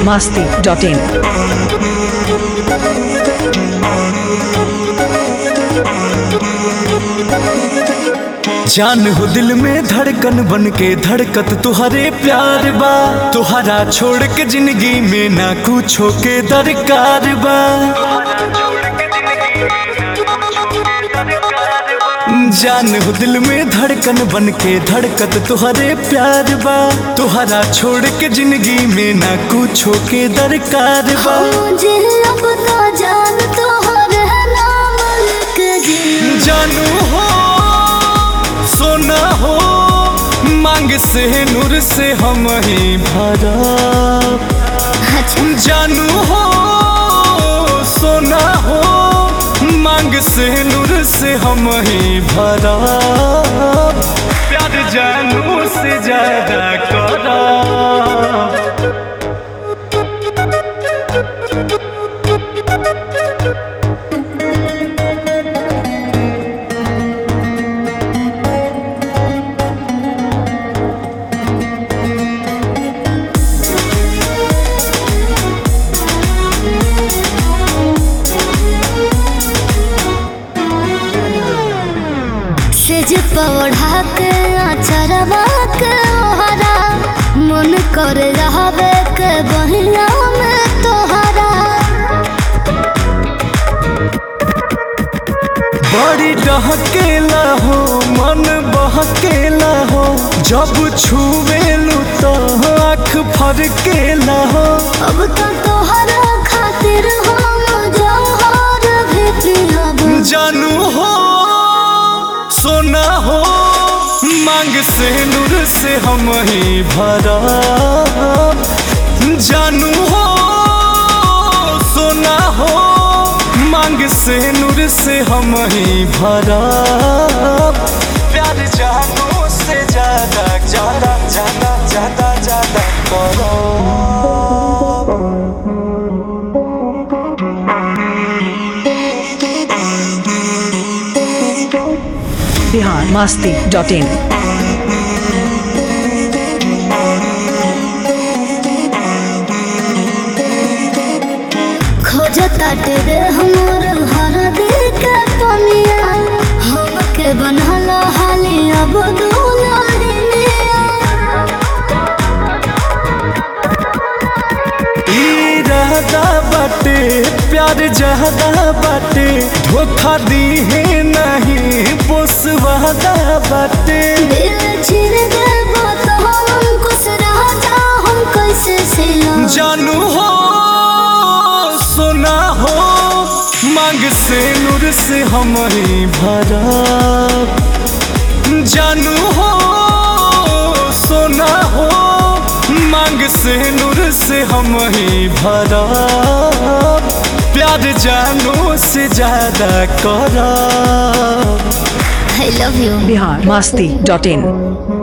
masti dot in. जान हो दिल में धड़कन बन के धड़कत तुहरे प्यार बा तुहरा छोड़ के जिंदगी में ना कुछो के दरकार बा जान हो दिल में धड़कन बन के धड़कत तुहरे प्यार बा तुहरा छोड़ के जिंदगी में ना कुछो के दरकार बा मुझे अब तो जान तोहर है नाम लिख जी जानू हो सोना हो मांग से नूर से हम ही भरा अच्छा जानू हो सोना हो मांग से नूर से हम ही भरा प्यार जानू से ज्यादा करा सेज पौढ़ा के अचरवा के ओहरा मन कर रहबे के बहिया में तोहरा बड़ी डहकेला हो मन बहकेला हो जब छुएलू तो आँख फरकेला हो अब तो तोहरा खातिर हम जौहर भी पियब जानू हो सोना हो मांग से नूर से हम ही भरा जानू हो सोना हो मांग से नूर से हम ही भरा प्यार जानू से ज्यादा ज्यादा ज्यादा ज्यादा ज्यादा करो Bihar masti dot in. खोजता तेरे हमर हर दिल के पनिया हमके बनल हाली अब दुलारिया इरादा बाटे प्यार जहदा बाटे धोखा दी है नहीं पोसवादा बाटे दिल छिर देबो तो हम खुश रह जा हम कैसे सिला जानू हो सोना हो मांग से नूर से हम ही भरा जानू हो सोना हो मांग से नूर से हम ही भरा प्यार जानू से ज्यादा करा I love you Bihar masti dot in.